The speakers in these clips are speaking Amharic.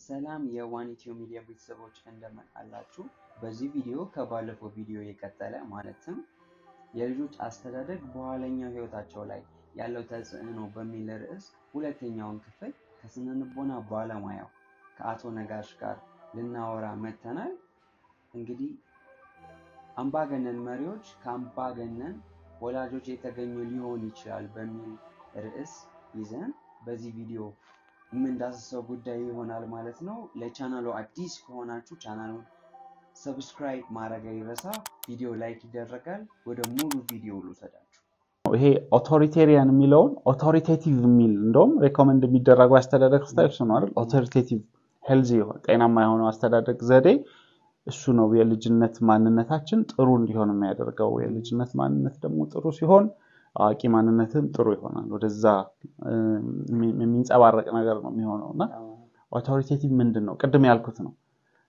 ሰላም የዋን ኢትዮ ሚዲያ ቤተሰቦች እንደምን አላችሁ? በዚህ ቪዲዮ ከባለፈው ቪዲዮ የቀጠለ ማለትም የልጆች አስተዳደግ በኋለኛው ህይወታቸው ላይ ያለው ተጽዕኖ በሚል ርዕስ ሁለተኛውን ክፍል ከስነ ልቦና ባለሙያው ከአቶ ነጋሽ ጋር ልናወራ መጥተናል። እንግዲህ አምባገነን መሪዎች ከአምባገነን ወላጆች የተገኙ ሊሆን ይችላል በሚል ርዕስ ይዘን በዚህ ቪዲዮ የምንዳስሰው ጉዳይ ይሆናል ማለት ነው። ለቻናሉ አዲስ ከሆናችሁ ቻናሉን ሰብስክራይብ ማድረግ አይረሳ። ቪዲዮ ላይክ ይደረጋል። ወደ ሙሉ ቪዲዮ ልውሰዳችሁ። ይሄ ኦቶሪቴሪያን የሚለውን ኦቶሪቴቲቭ የሚል እንደውም ሬኮመንድ የሚደረጉ አስተዳደግ ስታይል እሱ ነው አይደል? ኦቶሪቴቲቭ ሄልዚ ጤናማ የሆነው አስተዳደግ ዘዴ እሱ ነው የልጅነት ማንነታችን ጥሩ እንዲሆን የሚያደርገው። የልጅነት ማንነት ደግሞ ጥሩ ሲሆን አዋቂ ማንነትም ጥሩ ይሆናል። ወደዛ የሚንጸባረቅ ነገር ነው የሚሆነው እና ኦቶሪቴቲቭ ምንድን ነው? ቅድም ያልኩት ነው።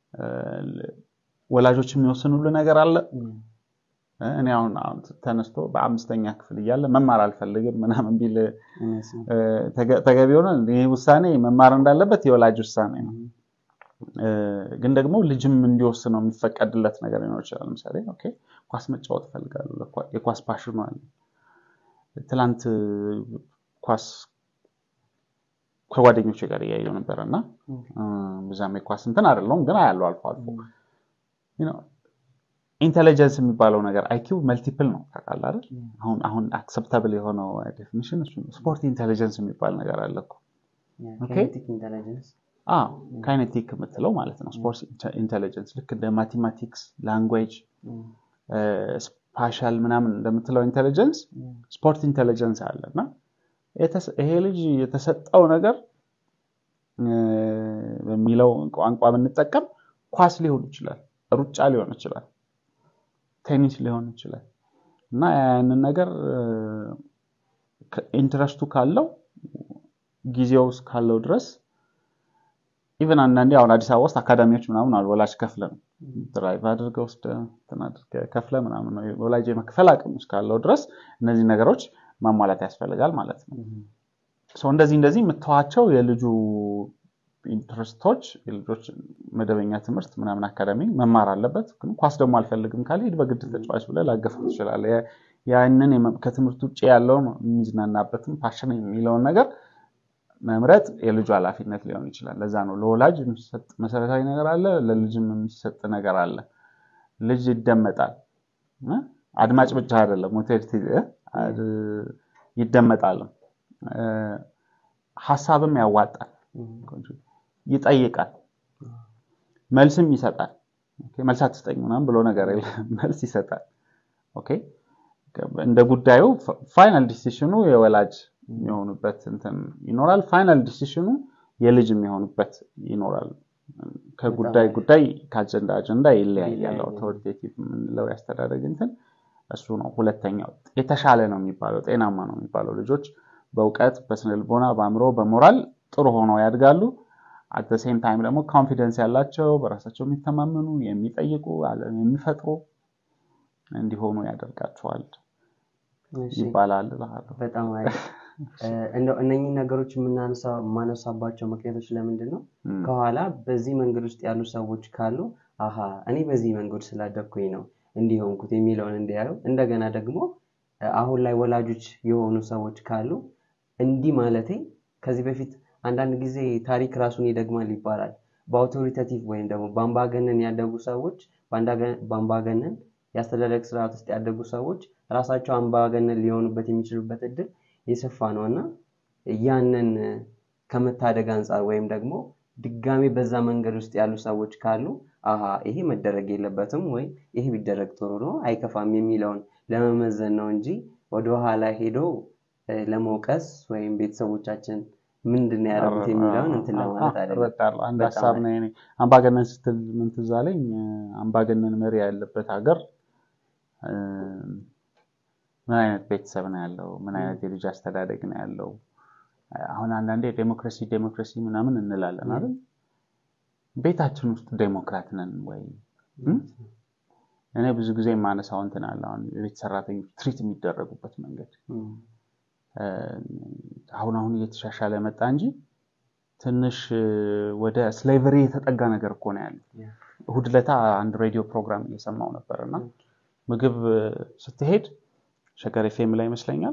ወላጆች የሚወስኑሉ ነገር አለ። እኔ አሁን ተነስቶ በአምስተኛ ክፍል እያለ መማር አልፈልግም ምናምን ቢል ተገቢ ሆነ። ይህ ውሳኔ መማር እንዳለበት የወላጅ ውሳኔ ነው። ግን ደግሞ ልጅም እንዲወስነው የሚፈቀድለት ነገር ሊኖር ይችላል። ለምሳሌ ኦኬ ኳስ መጫወት እፈልጋለሁ፣ የኳስ ፓሽኑ አለ። ትላንት ኳስ ከጓደኞች ጋር እያየው ነበረ እና ብዛም የኳስ እንትን አይደለሁም፣ ግን አያለው አልፎ አልፎ ኢንቴሊጀንስ የሚባለው ነገር አይኪው መልቲፕል ነው ታውቃለህ አይደል? አሁን አሁን አክሰፕታብል የሆነው ዴፊኒሽን እሱ ነው። ስፖርት ኢንቴሊጀንስ የሚባል ነገር አለ እኮ ካይኔቲክ የምትለው ማለት ነው። ስፖርት ኢንቴሊጀንስ ልክ እንደ ማቴማቲክስ፣ ላንጉዌጅ፣ ስፓሻል ምናምን እንደምትለው ኢንቴሊጀንስ ስፖርት ኢንቴሊጀንስ አለ እና ይሄ ልጅ የተሰጠው ነገር በሚለው ቋንቋ ብንጠቀም ኳስ ሊሆን ይችላል፣ ሩጫ ሊሆን ይችላል፣ ቴኒስ ሊሆን ይችላል እና ያንን ነገር ኢንትረስቱ ካለው ጊዜው ካለው ድረስ ኢቨን አንዳንዴ አሁን አዲስ አበባ ውስጥ አካዳሚዎች ምናምን አሉ። ወላጅ ከፍለ ነው ድራይቭ አድርገህ ወስደህ ከፍለ ምናምን ነው ወላጅ የመክፈል አቅም እስካለው ድረስ እነዚህ ነገሮች ማሟላት ያስፈልጋል ማለት ነው። እንደዚህ እንደዚህ የምተዋቸው የልጁ ኢንትረስቶች የልጆች መደበኛ ትምህርት ምናምን አካዳሚ መማር አለበት። ግን ኳስ ደግሞ አልፈልግም ካለ ሂድ በግድ ተጫዋች ብለህ ላገፈው ትችላለህ። ያንን ከትምህርት ውጭ ያለውን የሚዝናናበትም ፓሽን የሚለውን ነገር መምረጥ የልጁ ኃላፊነት ሊሆን ይችላል። ለዛ ነው ለወላጅ የሚሰጥ መሰረታዊ ነገር አለ፣ ለልጅም የሚሰጥ ነገር አለ። ልጅ ይደመጣል። አድማጭ ብቻ አይደለም፣ ይደመጣል፣ ሀሳብም ያዋጣል፣ ይጠይቃል፣ መልስም ይሰጣል። መልስ አትስጠኝ ምናምን ብሎ ነገር የለም፣ መልስ ይሰጣል። እንደ ጉዳዩ ፋይናል ዲሲሽኑ የወላጅ የሚሆኑበት እንትን ይኖራል። ፋይናል ዲሲሽኑ የልጅ የሚሆኑበት ይኖራል። ከጉዳይ ጉዳይ ከአጀንዳ አጀንዳ ይለያያል። አውቶሪቴቲቭ የምንለው ያስተዳደግ እንትን እሱ ነው። ሁለተኛው የተሻለ ነው የሚባለው ጤናማ ነው የሚባለው ልጆች በእውቀት በስነልቦና በአእምሮ በሞራል ጥሩ ሆነው ያድጋሉ። አት ሴም ታይም ደግሞ ኮንፊደንስ ያላቸው በራሳቸው የሚተማመኑ የሚጠይቁ ዓለም የሚፈጥሩ እንዲሆኑ ያደርጋቸዋል ይባላል። በጣም እንደው እነኚህ ነገሮች የማነሳባቸው ምክንያቶች ለምንድን ነው? ከኋላ በዚህ መንገድ ውስጥ ያሉ ሰዎች ካሉ አሀ እኔ በዚህ መንገድ ስላደግኩኝ ነው እንዲሆንኩት የሚለውን እንዲያዩ፣ እንደገና ደግሞ አሁን ላይ ወላጆች የሆኑ ሰዎች ካሉ እንዲህ ማለቴ ከዚህ በፊት አንዳንድ ጊዜ ታሪክ ራሱን ይደግማል ይባላል። በአውቶሪታቲቭ ወይም ደግሞ በአምባገነን ያደጉ ሰዎች በአምባገነን የአስተዳደግ ስርዓት ውስጥ ያደጉ ሰዎች ራሳቸው አምባገነን ሊሆኑበት የሚችሉበት እድል የሰፋ ነው እና ያንን ከመታደግ አንጻር ወይም ደግሞ ድጋሜ በዛ መንገድ ውስጥ ያሉ ሰዎች ካሉ አሀ ይሄ መደረግ የለበትም ወይ ይሄ ቢደረግ ጥሩ ነው አይከፋም የሚለውን ለመመዘን ነው እንጂ ወደኋላ ሄዶ ለመውቀስ ወይም ቤተሰቦቻችን ምንድን ነው ያደረጉት የሚለውን እንትን ለማለት አይደለም። አንድ ሀሳብ ነው። አምባገነን ስትል ምን ትዝ አለኝ? አምባገነን መሪ ያለበት ሀገር ምን አይነት ቤተሰብ ነው ያለው? ምን አይነት የልጅ አስተዳደግ ነው ያለው? አሁን አንዳንዴ ዴሞክራሲ ዴሞክራሲ ምናምን እንላለን አይደል? ቤታችን ውስጥ ዴሞክራት ነን ወይ? እኔ ብዙ ጊዜ የማነሳው እንትን አለ። አሁን የቤት ሰራተኞች ትሪት የሚደረጉበት መንገድ አሁን አሁን እየተሻሻለ መጣ እንጂ ትንሽ ወደ ስሌቨሪ የተጠጋ ነገር እኮ ነው ያለው። እሁድ ለታ አንድ ሬዲዮ ፕሮግራም እየሰማው ነበር እና ምግብ ስትሄድ ሸገር ኤፍኤም ላይ ይመስለኛል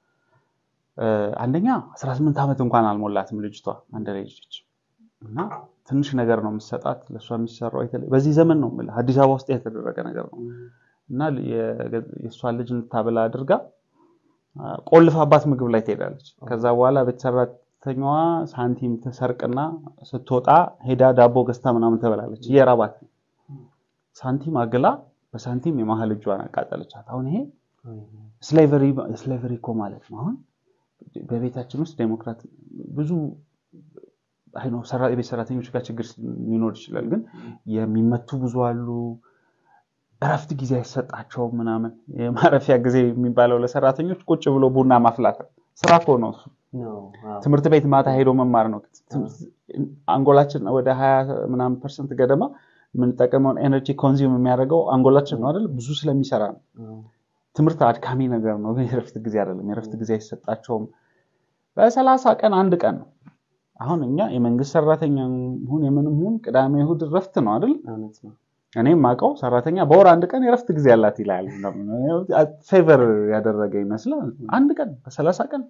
አንደኛ 18 ዓመት እንኳን አልሞላትም ልጅቷ አንድ ልጅ እና ትንሽ ነገር ነው የምሰጣት ለእሷ የሚሰራው በዚህ ዘመን ነው የምልህ አዲስ አበባ ውስጥ የተደረገ ነገር ነው እና የእሷን ልጅ እንድታበላ አድርጋ ቆልፋባት ምግብ ላይ ትሄዳለች ከዛ በኋላ ቤት ሰራተኛዋ ሳንቲም ትሰርቅና ስትወጣ ሄዳ ዳቦ ገዝታ ምናምን ትበላለች እየራባት ነው ሳንቲም አግላ በሳንቲም የመሀል እጇን አቃጠለቻት አሁን ይሄ ስሌቨሪ እኮ ማለት ነው አሁን በቤታችን ውስጥ ዴሞክራት ብዙ የቤት ሰራተኞች ጋር ችግር ሊኖር ይችላል ግን የሚመቱ ብዙ አሉ እረፍት ጊዜ አይሰጣቸውም ምናምን የማረፊያ ጊዜ የሚባለው ለሰራተኞች ቁጭ ብሎ ቡና ማፍላት ስራ እኮ ነው እሱ ትምህርት ቤት ማታ ሄዶ መማር ነው አንጎላችን ወደ ሀያ ምናምን ፐርሰንት ገደማ የምንጠቀመውን ኤነርጂ ኮንዚም የሚያደርገው አንጎላችን ነው አይደል ብዙ ስለሚሰራ ነው ትምህርት አድካሚ ነገር ነው ግን የረፍት ጊዜ አይደለም የረፍት ጊዜ አይሰጣቸውም በሰላሳ ቀን አንድ ቀን ነው አሁን እኛ የመንግስት ሰራተኛ ሁን የምንም ሁን ቅዳሜ እሁድ ረፍት ነው አይደል እኔ ማቀው ሰራተኛ በወር አንድ ቀን የረፍት ጊዜ ያላት ይላል ፌቨር ያደረገ ይመስላል አንድ ቀን በሰላሳ ቀን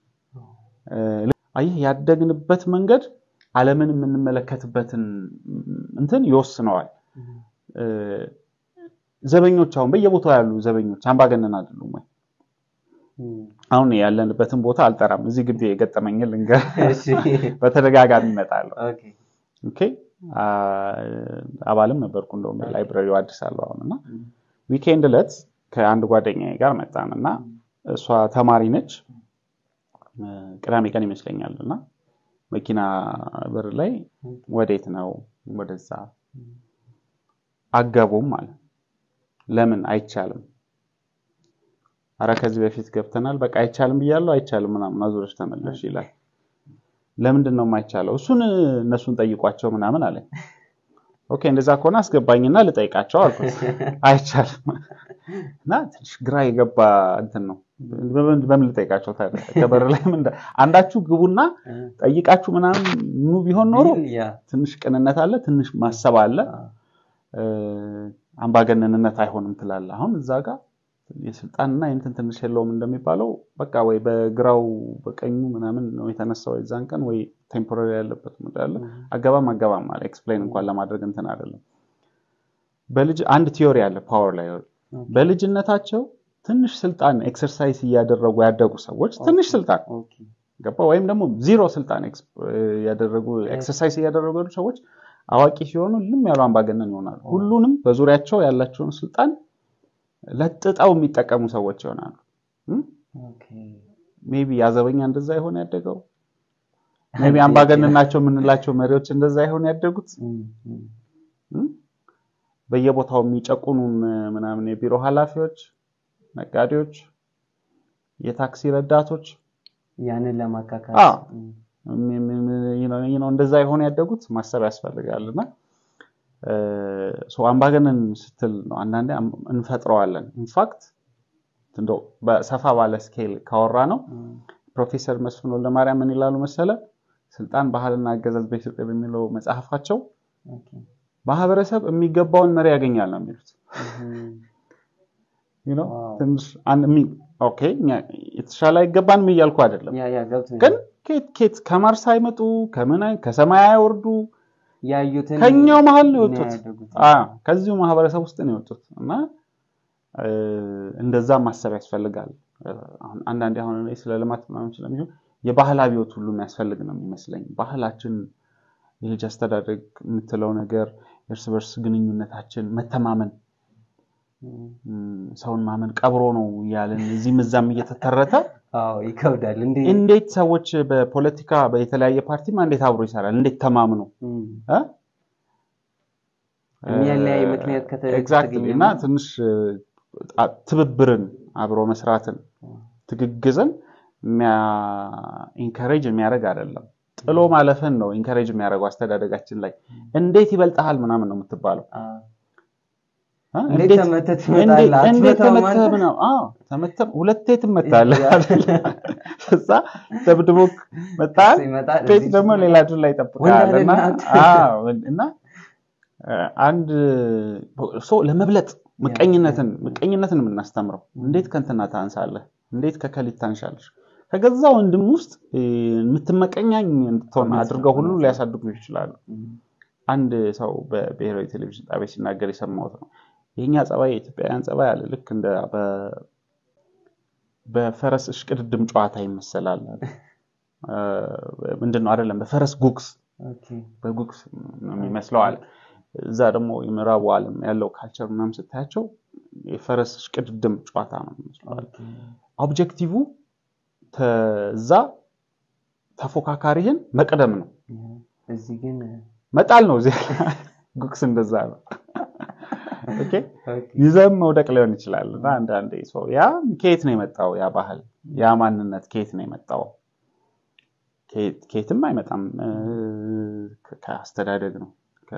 አየህ ያደግንበት መንገድ አለምን የምንመለከትበትን እንትን ይወስነዋል ዘበኞች አሁን በየቦታው ያሉ ዘበኞች አምባገነን አይደሉም ወይ አሁን ያለንበትን ቦታ አልጠራም እዚህ ግቢ የገጠመኝን ልንገር በተደጋጋሚ ይመጣለሁ አባልም ነበርኩ እንደውም ላይብረሪው አዲስ አለው አሁን እና ዊኬንድ ዕለት ከአንድ ጓደኛ ጋር መጣን እና እሷ ተማሪ ነች ቅዳሜ ቀን ይመስለኛል እና መኪና በር ላይ ወዴት ነው ወደዛ አገቡም ማለት ለምን አይቻልም አረ ከዚህ በፊት ገብተናል በቃ አይቻልም ብያለሁ አይቻልም ምናምን አዙረሽ ተመለሽ ይላል ለምንድን ነው የማይቻለው እሱን እነሱን ጠይቋቸው ምናምን አለ ኦኬ እንደዛ ከሆነ አስገባኝና ልጠይቃቸው አልኩት አይቻልም እና ትንሽ ግራ የገባ እንትን ነው በምን ልጠይቃቸው ታዲያ ከበር ላይ አንዳችሁ ግቡና ጠይቃችሁ ምናምን ኑ ቢሆን ኖሮ ትንሽ ቅንነት አለ ትንሽ ማሰብ አለ አምባገነንነት አይሆንም ትላለ አሁን እዛ ጋር የስልጣንና የንትን ትንሽ የለውም እንደሚባለው በቃ ወይ በግራው በቀኙ ምናምን ነው የተነሳው የዛን ቀን ወይ ቴምፖራሪ ያለበት ያለ አገባም አገባም አለ ኤክስፕሌን እንኳን ለማድረግ እንትን አይደለም በልጅ አንድ ቲዮሪ አለ ፓወር ላይ በልጅነታቸው ትንሽ ስልጣን ኤክሰርሳይዝ እያደረጉ ያደጉ ሰዎች ትንሽ ስልጣን ገባ ወይም ደግሞ ዚሮ ስልጣን ያደረጉ ኤክሰርሳይዝ እያደረጉ ያሉ ሰዎች አዋቂ ሲሆኑ ልም ያሉ አምባገነን ይሆናሉ ሁሉንም በዙሪያቸው ያላቸውን ስልጣን ለጥጠው የሚጠቀሙ ሰዎች ይሆናሉ ሜቢ ያዘበኛ እንደዛ ይሆን ያደገው ሜቢ አምባገነን ናቸው የምንላቸው መሪዎች እንደዛ ይሆን ያደጉት በየቦታው የሚጨቁኑን ምናምን የቢሮ ኃላፊዎች ነጋዴዎች የታክሲ ረዳቶች ያንን ለማካካል እንደዛ የሆነ ያደጉት ማሰብ ያስፈልጋል እና አምባገነን ስትል ነው አንዳንዴ እንፈጥረዋለን ኢንፋክት እንደው በሰፋ ባለ ስኬል ካወራ ነው ፕሮፌሰር መስፍን ወልደማርያም ምን ይላሉ መሰለ ስልጣን ባህልና አገዛዝ በኢትዮጵያ በሚለው መጽሐፋቸው ማህበረሰብ የሚገባውን መሪ ያገኛል ነው የሚሉት የተሻለ አይገባንም እያልኩ አይደለም ግን ኬት ከማርስ አይመጡ ከሰማይ አይወርዱ ያዩትን ከኛው መሀል ነው የወጡት ከዚሁ ማህበረሰብ ውስጥ ነው የወጡት እና እንደዛ ማሰብ ያስፈልጋል አንዳንዴ አሁን ስለ ልማት ምናምን ስለሚሆን የባህል አብዮት ሁሉ የሚያስፈልግ ነው የሚመስለኝ ባህላችን የልጅ አስተዳደግ የምትለው ነገር እርስ በርስ ግንኙነታችን መተማመን ሰውን ማመን ቀብሮ ነው እያለን እዚህም እዛም እየተተረተ ይከብዳል እንዴት ሰዎች በፖለቲካ በተለያየ ፓርቲማ እንዴት አብሮ ይሰራል እንዴት ተማምኖ የሚያለያይ ምክንያት ኤግዛክትሊ እና ትንሽ ትብብርን አብሮ መስራትን ትግግዝን ኢንከሬጅ የሚያደርግ አይደለም ጥሎ ማለፍን ነው ኢንከሬጅ የሚያደርገው አስተዳደጋችን ላይ እንዴት ይበልጠሃል ምናምን ነው የምትባለው አ? እንዴት እንዴት ተመተህ እንዴት ትመጣለህ? እንዴት አትመታም ተመተህ አንተ? ምናምን? አዎ ተመተህ ሁለቴ ትመታለህ ያ- አይደል? እዛ ደብድቦክ መጣህ ሲመጣ ቤት እዚህ ደግሞ ሲመጣ ሌላ ድር ላይ ይጠብቃል ወንድ እና አይደል አዎ፣ እና አ፣ አንድ ሰው ለመብለጥ ምቀኝነትን ምቀኝነትን የምናስተምረው እንዴት ከእንትና ታንሳለህ እንዴት ከከሊት ታንሻለሽ ከገዛ ወንድም ውስጥ እ፣ የምትመቀኛኝ እንድትሆን አድርገው ሁሉ ሊያሳድጉ ይችላሉ አንድ ሰው በብሔራዊ ቴሌቪዥን ጣቢያ ሲናገር የሰማሁት ነው የኛ ጸባይ የኢትዮጵያውያን ጸባይ አለ ልክ እንደ በ- በፈረስ እሽቅድድም ጨዋታ ይመሰላል አለ። እ፣ ምንድን ነው አይደለም በፈረስ ጉግስ ኦኬ። በጉግስ ነው የሚመስለው አለ እዛ ደግሞ የምዕራቡ ዓለም ያለው ካልቸር ምናምን ስታያቸው የፈረስ እሽቅድድም ጨዋታ ነው የሚመስለው አለ። ኦኬ። ኦብጀክቲቭ ተዛ ተፎካካሪህን መቅደም ነው እዚህ ግን መጣል ነው እዚህ ጉግስ እንደዛ ነው ኦኬ ኦኬ። ይዘም መውደቅ ሊሆን ይችላል እና አንዳንዴ ሰው ያ ከየት ነው የመጣው ያ ባህል ያ ማንነት ከየት ነው የመጣው ከየት- ከየትም አይመጣም እ፣ ከ- ከአስተዳደግ ነው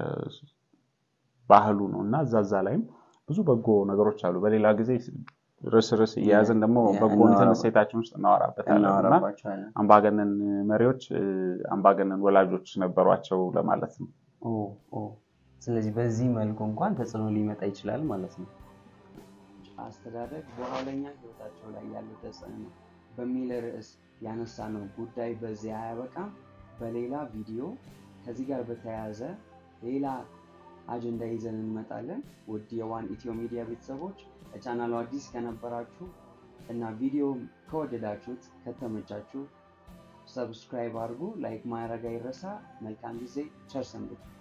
ባህሉ ነው እና እዛ እዛ ላይም ብዙ በጎ ነገሮች አሉ በሌላ ጊዜ ርስ ርስ እያያዝን ደግሞ ያ፣ በጎ እንትን እናወራ- እሴታችን ውስጥ እናወራበታለን እና እናወራባቸዋለን። አምባገነን መሪዎች እ፣ አምባገነን ወላጆች ነበሯቸው ለማለት ነው ኦ ኦ። ስለዚህ በዚህ መልኩ እንኳን ተጽዕኖ ሊመጣ ይችላል ማለት ነው። አስተዳደግ በኋለኛ ህይወታቸው ላይ ያለው ተጽዕኖ በሚል ርዕስ ያነሳነው ጉዳይ በዚህ አያበቃም። በሌላ ቪዲዮ ከዚህ ጋር በተያያዘ ሌላ አጀንዳ ይዘን እንመጣለን። ውድ የዋን ኢትዮ ሚዲያ ቤተሰቦች ለቻናሉ አዲስ ከነበራችሁ እና ቪዲዮ ከወደዳችሁት ከተመቻችሁ ሰብስክራይብ አድርጉ። ላይክ ማድረግ አይረሳ። መልካም ጊዜ። ቸር ሰንብቱ።